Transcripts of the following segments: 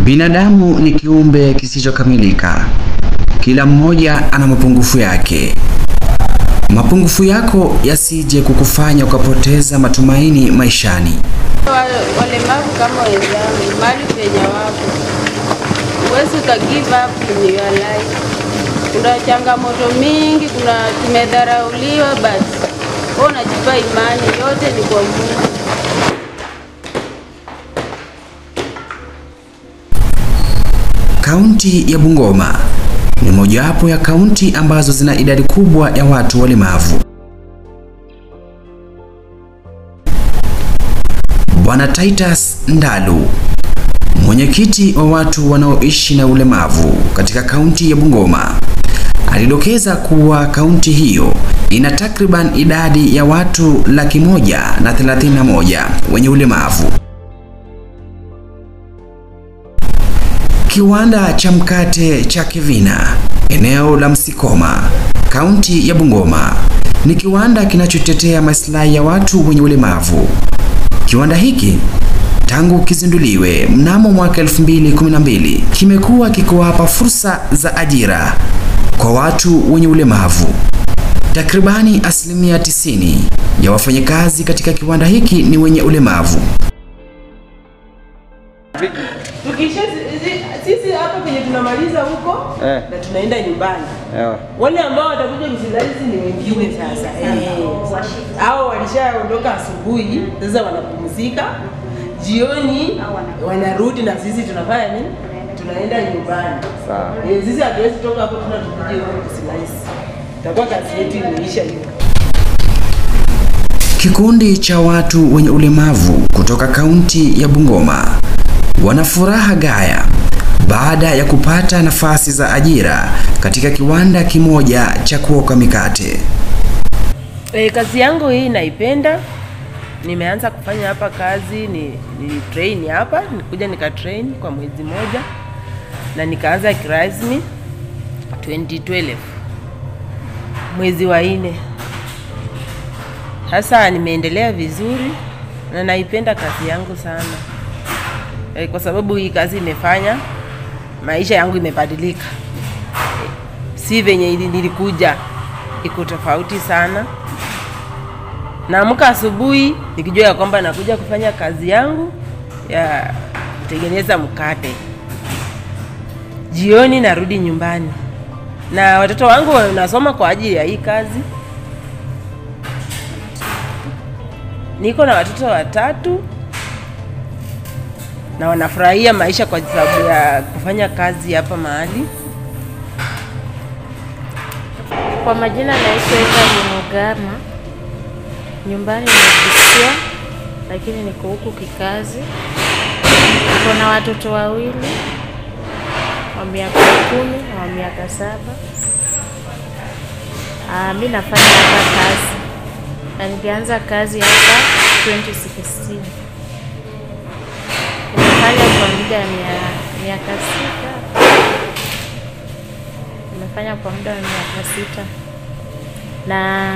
Binadamu ni kiumbe kisichokamilika. Kila mmoja ana mapungufu yake. Mapungufu yako yasije kukufanya ukapoteza matumaini maishani. Wa- walemavu kama wenzangu mali penye wapo, huwezi uka give up in your life. Kuna changamoto mingi, kuna tumedharauliwa, basi wewe unajipa imani, yote ni kwa Mungu. Kaunti ya Bungoma ni mojawapo ya kaunti ambazo zina idadi kubwa ya watu walemavu. Bwana Titus Ndalu, mwenyekiti wa watu wanaoishi na ulemavu katika kaunti ya Bungoma, alidokeza kuwa kaunti hiyo ina takriban idadi ya watu laki moja na thelathini na moja wenye ulemavu. Kiwanda cha mkate cha Kivina, eneo la Msikoma, kaunti ya Bungoma, ni kiwanda kinachotetea maslahi ya watu wenye ulemavu. Kiwanda hiki tangu kizinduliwe mnamo mwaka 2012 kimekuwa kikiwapa fursa za ajira kwa watu wenye ulemavu. Takribani asilimia 90 ya wafanyakazi katika kiwanda hiki ni wenye ulemavu. Tukisha zi- sisi hapa penye tunamaliza huko Eh. na tunaenda nyumbani. Ewa. Wale ambao watakuja kusilalizi ni wengine sasa. Eh. Hao walishaondoka asubuhi, sasa wanapumzika. Jioni wanarudi na sisi tunafanya nini? Tunaenda nyumbani. Sawa. Eh, sisi hatuwezi toka hapo tuna tukuje huko kusilalizi. Itakuwa kazi yetu imeisha hiyo. Kikundi cha watu wenye ulemavu kutoka kaunti ya Bungoma wana furaha gaya baada ya kupata nafasi za ajira katika kiwanda kimoja cha kuoka mikate. E, kazi yangu hii naipenda. Nimeanza kufanya hapa kazi ni, ni train hapa, nikuja nika train kwa mwezi moja na nikaanza kirasmi 2012 mwezi wa nne. Sasa nimeendelea vizuri na naipenda kazi yangu sana e, kwa sababu hii kazi imefanya maisha yangu imebadilika, si venye ili- nilikuja, iko tofauti sana. Naamka asubuhi nikijua ya kwamba nakuja kufanya kazi yangu ya kutengeneza mkate, jioni narudi nyumbani, na watoto wangu wanasoma kwa ajili ya hii kazi. Niko na watoto watatu na wanafurahia maisha kwa sababu ya kufanya kazi hapa mahali. Kwa majina naitwa Eva Mugama. Nyumbani nimejisikia, lakini niko huku kikazi. Niko na watoto wawili wa miaka kumi na wa miaka saba. Ah, mi nafanya hapa kazi na nilianza kazi hapa 2016. Nimefanya kwa muda ya mia- miaka sita nimefanya kwa muda wa miaka sita na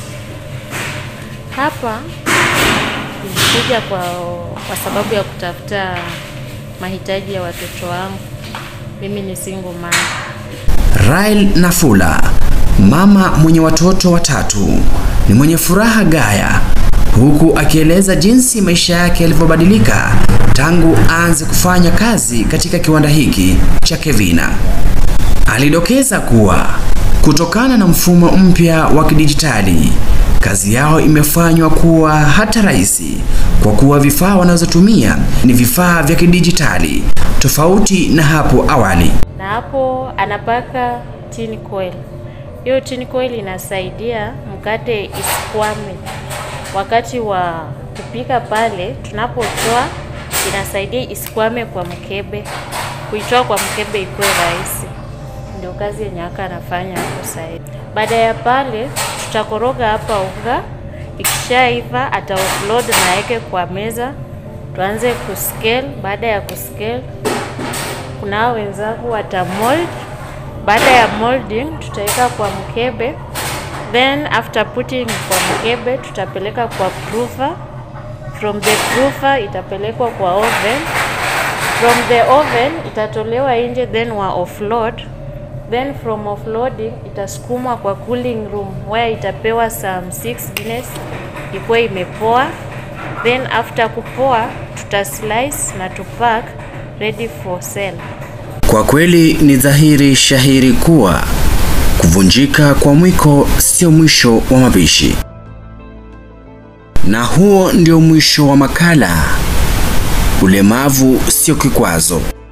hapa nilikuja kwa, kwa sababu ya kutafuta mahitaji ya watoto wangu. Mimi ni single mom. Rael Nafula, mama mwenye watoto watatu, ni mwenye furaha gaya huku akieleza jinsi maisha yake yalivyobadilika tangu aanze kufanya kazi katika kiwanda hiki cha Kevina. Alidokeza kuwa kutokana na mfumo mpya wa kidijitali, kazi yao imefanywa kuwa hata rahisi kwa kuwa vifaa wanazotumia ni vifaa vya kidijitali tofauti na hapo awali. na hapo anapaka tin coil. Hiyo tin coil inasaidia mkate isikwame wakati wa kupika pale, tunapotoa inasaidia isikwame kwa mkebe, kuitoa kwa mkebe ikuwe rahisi. Ndio kazi yenye aka anafanya hapo sasa. Baada ya pale, tutakoroga hapa unga, ikishaiva ata offload na aweke kwa meza, tuanze kuscale. Baada ya kuscale kuna hao wenzangu wata mold. Baada ya molding, tutaweka kwa mkebe, then after putting kwa mkebe, tutapeleka kwa proofer. From the proofer itapelekwa kwa oven, from the oven itatolewa nje then wa offload then from offloading itasukumwa kwa cooling room where itapewa some 6 minutes ikuwe imepoa then after kupoa tuta slice na tupack ready for sale Kwa kweli ni dhahiri shahiri kuwa kuvunjika kwa mwiko sio mwisho wa mapishi. Na huo ndio mwisho wa makala. Ulemavu sio kikwazo.